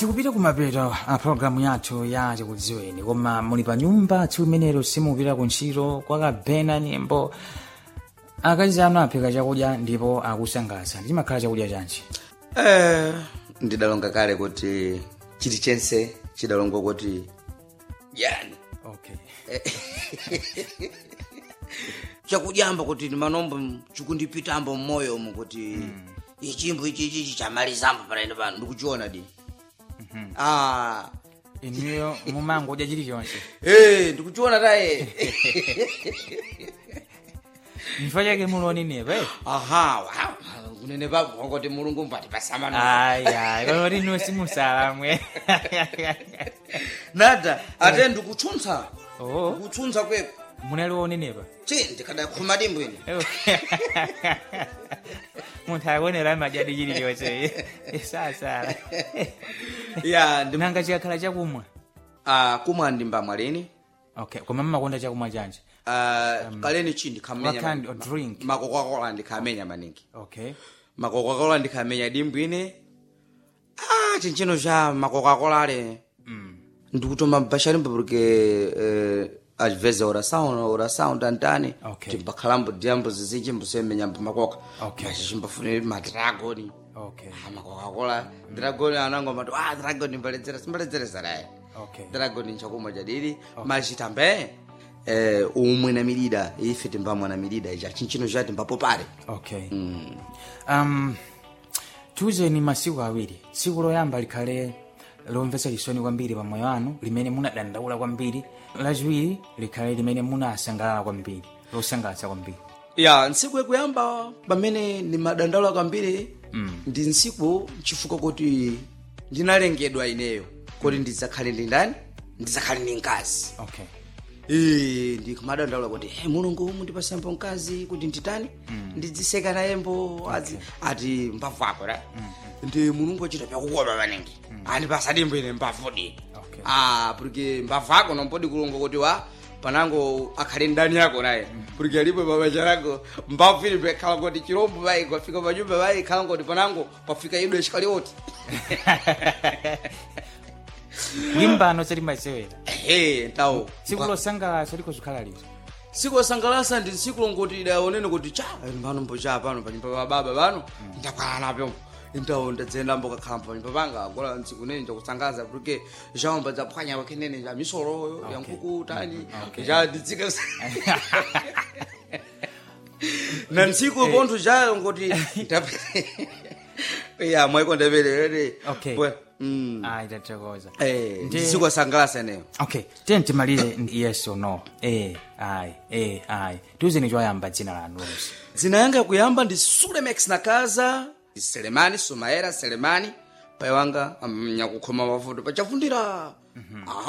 tikupita kumapeto a programu yathu ya chikudziweni koma muli pa nyumba tsiku limenelo simupita ku ntchito kwakabena nyimbo akazi anu aphika chakudya ndipo akusangalatsa chimakhala chakudya chanji Eh, ndidalonga kale kuti chilichonse chidalongwa kuti yani okay chakudyamba kuti manombo chikundipitambo mmoyo umu kuti ichimbo ichi ichi chamalizambo panaine pano ndikuchiona di ah inuyo mumangodya chilichonse eh ndikuchiona taye chifukwa chake muloninepa aha wow. kunene papo kwangoti mulungu mpati pasamano aya kanoti inu simusalamwe nada ate ndikutsuntsa oh kutsuntsa kweko munalionenepa chi ndikadakhuma dimbo ine munthu akuonera madyadi chilichonse sasala ya ndi nanga chikakhala chakumwa ah kumwa ndimbamwa lini okay koma mmakonda chakumwa chanji Ah, kaleni chi what ndikhamenya kind of drink makokakola ndikhamenya maningi okay makokakola ndikhamenya dimbo ine ah chinchino cha makokakola ale mm. ndikutoma mbashalimbo porque eh, às vezes a oração a oração tantani Okay. timbakhalambo diambo zizinji mbusemenya makoka Okay. mas chimbafunire madragoni okay Ah, makokakola dragoni anango matu ah dragoni mbaledzera simbaledzeresa naye okay dragoni nchakumwa chadiri mas tambe eh, umwe na milida ife timbamwa na milida icha chinchino chati mbapo pale okay mm. um tiuzeni masiku awiri tsiku loyamba likhale lomvetsa chisoni kwambiri pamoyo wanu limene munadandaula kwambiri lachiwiri likhale limene munasangalala kwambiri losangalatsa kwambiri ya ntsiku yakuyamba pamene ndimadandaula kwambiri Mm. ndi ntsiku chifukwa kuti ndinalengedwa ineyo kuti ndidzakhale ndi ndani ndidzakhale ndi mkazi okay Eh, ndikumadandaula kuti hey, mulungu mundipasambo mkazi kuti nditani ndidziseka nayembo ati ati mbavu ako ra ndi mulungu achita pyakukopa maningi andipasa dimbo ine mbavudi Okay. ah porque mbavu ako nompodi kulungu kuti wa panango akhale ndani yako naye porque alipo babaja lako mbavu ili pekhala kuti chirombo bai kwafika panyumba bai khala ngoti panango pafika idwe chikalioti limbano selimasewera ehe tawo tsiku losangalatsa likozikhala lito siku losangalatsa ndi tsiku longoti idaonene kuti cha pano mbocha pano panyumba pa baba pano ndakhala napo ndawo ndadzenda mbokakhala panyumba panga gola ntsiku nene ndakusangaza porque chaomba dzaphwanya pakenene ya misoro ya nkhuku tani Okay. ja ndidzika na ntsiku pontho chayo ngoti ya mwaiko ndapelere Okay. mm ayi tathokoza eh Ndi- ndi tsiku losangalatsa eneyo okay tiye timalize yes or no eh ayi eh ayi tiuzeni choyamba dzina lanu lonse dzina yanga kuyamba ndi sulemex nakaza ndi selemani sumaera selemani pai wanga amnyakukhoma mavuto pachavundira